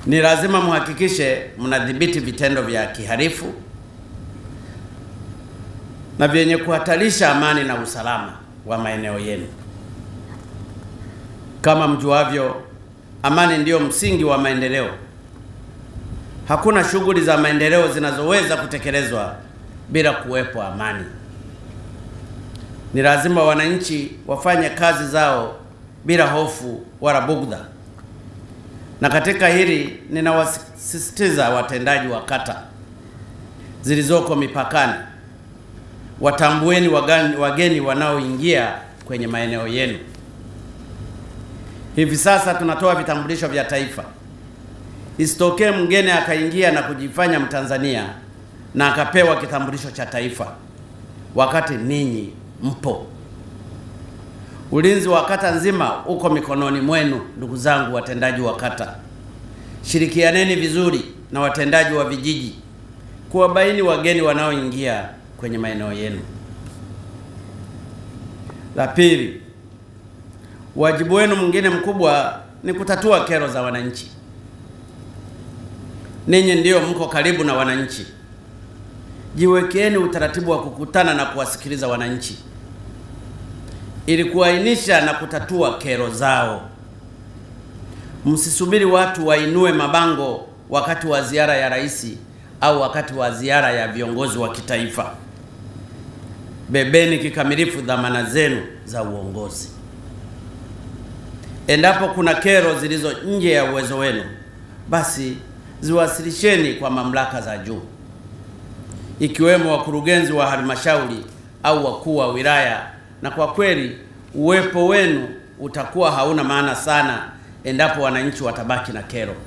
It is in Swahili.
Ni lazima mhakikishe mnadhibiti vitendo vya kihalifu na vyenye kuhatarisha amani na usalama wa maeneo yenu. Kama mjuavyo, amani ndiyo msingi wa maendeleo. Hakuna shughuli za maendeleo zinazoweza kutekelezwa bila kuwepo amani. Ni lazima wananchi wafanye kazi zao bila hofu wala bugdha. Na katika hili ninawasisitiza watendaji wa kata zilizoko mipakani, watambueni wageni, wageni wanaoingia kwenye maeneo yenu. Hivi sasa tunatoa vitambulisho vya taifa. Isitokee mgeni akaingia na kujifanya Mtanzania na akapewa kitambulisho cha taifa wakati ninyi mpo. Ulinzi wa kata nzima uko mikononi mwenu, ndugu zangu watendaji wa kata. Shirikianeni vizuri na watendaji wa vijiji kuwabaini wageni wanaoingia kwenye maeneo yenu. La pili, wajibu wenu mwingine mkubwa ni kutatua kero za wananchi. Ninyi ndiyo mko karibu na wananchi. Jiwekeeni utaratibu wa kukutana na kuwasikiliza wananchi ili kuainisha na kutatua kero zao. Msisubiri watu wainue mabango wakati wa ziara ya rais au wakati wa ziara ya viongozi wa kitaifa. Bebeni kikamilifu dhamana zenu za uongozi. Endapo kuna kero zilizo nje ya uwezo wenu, basi ziwasilisheni kwa mamlaka za juu, ikiwemo wakurugenzi wa halmashauri au wakuu wa wilaya. Na kwa kweli uwepo wenu utakuwa hauna maana sana endapo wananchi watabaki na kero.